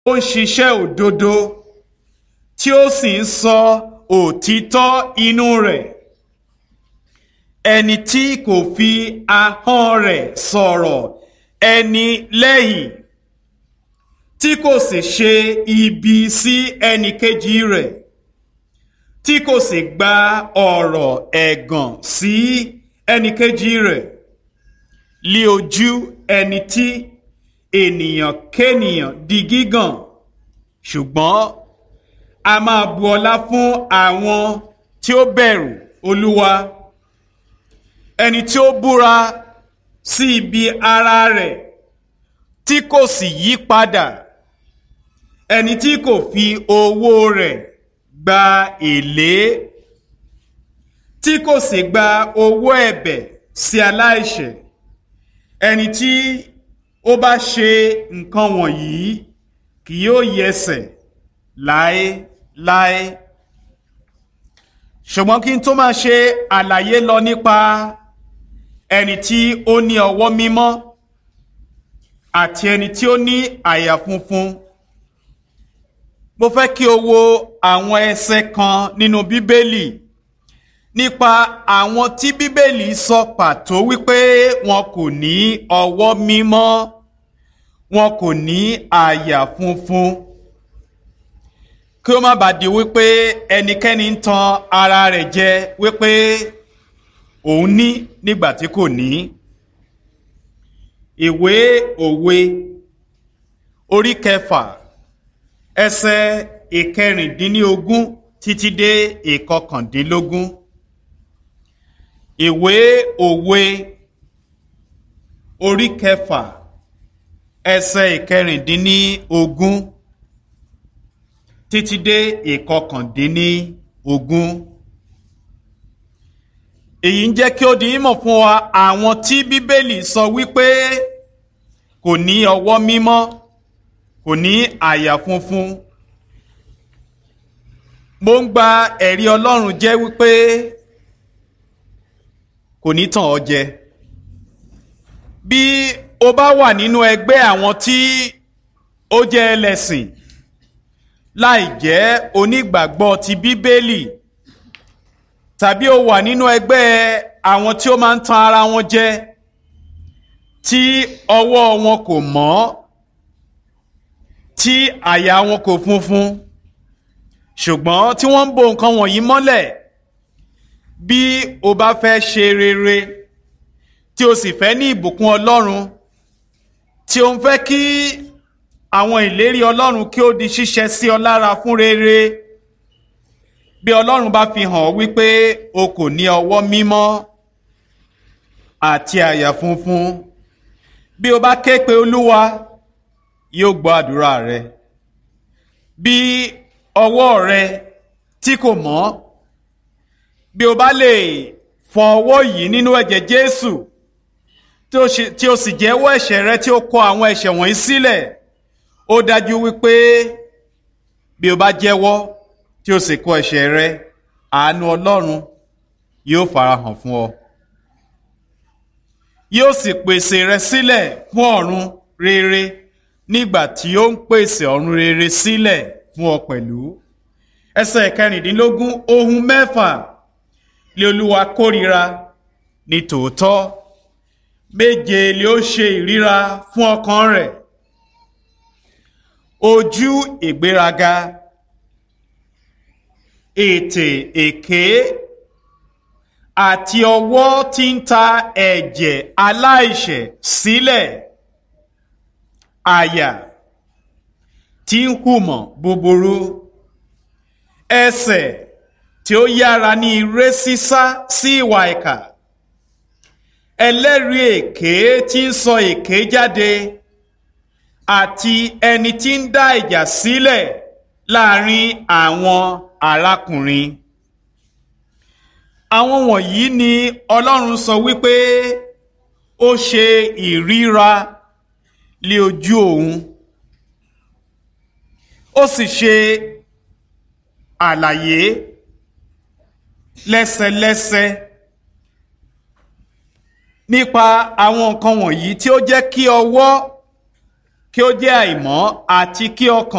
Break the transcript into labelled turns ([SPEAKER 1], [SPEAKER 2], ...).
[SPEAKER 1] ó ń ṣiṣẹ́ òdodo tí ó sì ń sọ òtítọ́ inú rẹ̀ ẹni tí kò fi ahọ́n rẹ̀ sọ̀rọ̀ ẹni lẹ́yìn tí kò sì ṣe ibi sí ẹnì kejì rẹ̀ tí kò sì gba ọ̀rọ̀ ẹ̀gàn sí ẹnì kejì rẹ̀ lí ojú ẹni tí ènìyàn kénìyàn di gígàn ṣùgbọ́n a máa bu ọlá fún àwọn tí ó bẹ̀rù olúwa ẹni tí ó búra sí ibi ara rẹ̀ tí kò sì yí padà ẹni tí kò fi owó rẹ̀ gba èlé tí kò sì gba owó ẹ̀bẹ̀ sí aláìṣẹ̀ ẹni tí ó bá ṣe nǹkan wọ̀nyí kì yóò yẹsẹ̀ láéláé ṣùgbọ́n kí n tó máa ṣe àlàyé lọ nípa ẹni tí ó ní ọwọ́ mímọ́ àti ẹni tí ó ní àyà funfun mo fẹ́ kí o wo àwọn ẹsẹ̀ kan nínú bíbélì nípa àwọn tí bíbélì sọ pàtó wípé wọn kò ní ọwọ́ mímọ́ wọn kò ní àyà funfun kí ó má bàa di wípé ẹnikẹ́ni ń tan ara rẹ̀ jẹ wípé òun ní nígbà tí kò ní ìwé òwe orí kẹfà ẹsẹ̀ ìkẹrìndínlógún títí dé ìkọkàndínlógún ìwé òwe orí kẹfà ẹsẹ̀ ìkẹrìndínlógún títí dé ìkọkàndínlógún èyí ń jẹ́ kí ó di mímọ̀ fún wa àwọn tí bíbélì sọ wípé kò ní ọwọ́ mímọ́ kò ní àyà funfun mo ń gba ẹ̀rí ọlọ́run jẹ́ wípé kò ní tàn ọ́ jẹ bí o bá wà nínú ẹgbẹ́ àwọn tí ó jẹ́ ẹlẹ́sìn láì jẹ́ onígbàgbọ́ ti bíbélì tàbí o wà nínú ẹgbẹ́ àwọn tí ó máa ń tan ara wọn jẹ tí ọwọ́ wọn kò mọ́ tí àyà wọn kò funfun ṣùgbọ́n tí wọ́n ń bo nǹkan wọ̀nyí mọ́lẹ̀ bí o bá fẹ́ ṣe rere tí o sì fẹ́ ní ìbùkún ọlọ́run tí o ń fẹ́ kí àwọn ìlérí ọlọ́run kí ó di ṣíṣẹ sí ọ lára fún rere bí ọlọ́run bá fi hàn wípé o kò ní ọwọ́ mímọ́ àti àyà funfun bí o bá ké pe olúwa yóò gbọ́ àdúrà rẹ bí ọwọ́ rẹ tí kò mọ́ bí o bá lè fọ ọwọ́ yìí nínú ẹ̀jẹ̀ jésù tí o sì jẹ́wọ́ ẹ̀ṣẹ̀ rẹ tí o kọ àwọn ẹ̀ṣẹ̀ wọ̀nyí sílẹ̀ ó dájú wípé bí o bá jẹ́wọ́ tí o sì kọ ẹ̀ṣẹ̀ rẹ àánú ọlọ́run yóò farahàn fún ọ yóò sì pèsè rẹ sílẹ̀ fún ọ̀run rere nígbà tí ó ń pèsè ọ̀run rere sílẹ̀ fún ọ pẹ̀lú ẹsẹ̀ kẹrìndínlógún ohun mẹ́fà lé olúwa kórìíra ní tòótọ́ méje lé ó ṣe ìríra fún ọkàn rẹ̀ ojú ìgbéraga ètè èké àti ọwọ́ tí ń ta ẹ̀jẹ̀ aláìṣẹ̀ sílẹ̀ àyà tí ń hùmọ̀ búburú ẹsẹ̀ tí ó yára ní ire sísá sí ìwà ìkà ẹlẹ́rìí èké tí ń sọ èké jáde àti ẹni tí ń dá ìjà sílẹ̀ láàrin àwọn arákùnrin àwọn wọ̀nyí ni ọlọ́run sọ wípé ó ṣe ìríra lé ojú òun ó sì ṣe àlàyé lẹ́sẹlẹ́sẹ nípa àwọn nǹkan wọ̀nyí tí ó jẹ́ kí ọwọ́ kí ó jẹ́ àìmọ́ àti kí ọkàn